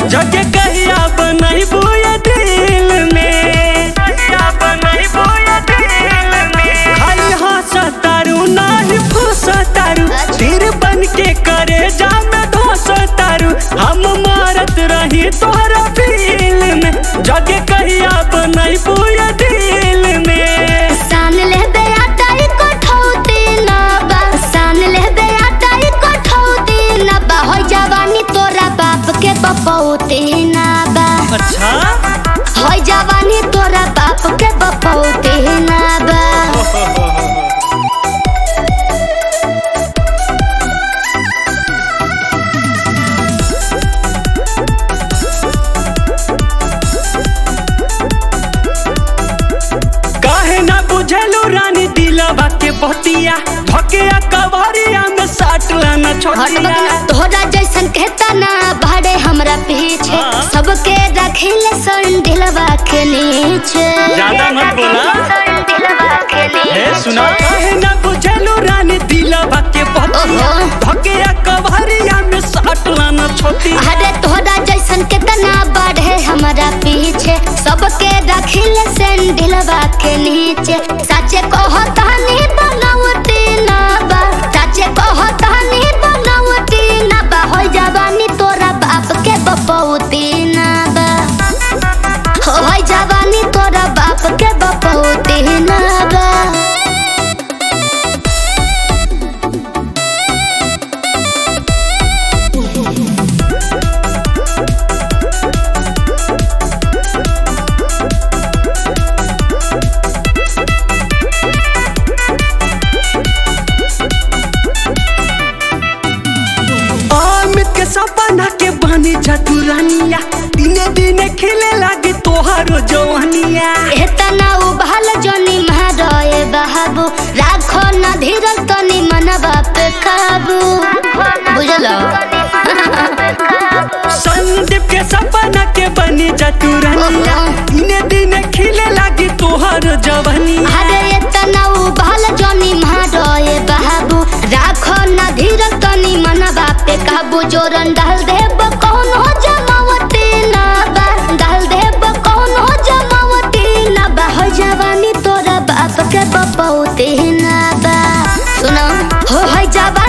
जगे कहिया बनैबू ये दिल में कहिया बनैबू ये दिल में खाली हंसतारू नाही फुसतारू तीर बन के करे जा में धोसतारू हम मारत रही तोहरा फील में जगे कहिया बनैबू ये दिल में सान ले बेटा ई कोठौती ना बा सान ले बेटा ई कोठौती ना बा हो जवानी तोरा बाप के बपौती ना बा अच्छा हो जवानी तोरा बाप के बपौती ना बा काहे ना बुझेलू रानी दिलवा के बतिया धकिया कवरिया में साट लाना हट छोटिया मत तोहरा जैसन कहता ना भाड़े हमरा पीछे हाँ। सबके रखिले संडिलवा के नीचे ज्यादा मत बोला। संडिलवा के हे नीचे सुना काहे ना बुझेलू रानी दिलवा के बतिया ओहो। धकिया कवरिया में साट लाना छोटिया अरे तोहरा जैसन कितना बढ़े हमारा पीछे सबके रखिले सैंडलवा के नीचे सचे कहतानी बनावटी ना बा सचे कहतानी बनावटी ना बा हो जवानी तोरा बाप के बपौती ना बा हो हो जवानी तोरा बाप के बपौती ना बा अमित के सपना के बनी चतुरानिया दिने दिने खिले लागे तोहारो जवानिया एतना उबाल जनी महारए बाबू राखो न धीरल तनी मनवा पे काबू बुझलो संदीप के सपना के बनी चतुरानिया दिने दिने खिले लागे तोहारो जवानिया अरे एतना उबाल जनी महारए बाबू राखो न धीरल तनी मनवा पे काबू जोरन डाल देब कौनो जमावती ना बा डाल देब कौनो जमावती ना बा हो जवानी तोरा बाप के बपौती ना बा सुनो हो हो जवानी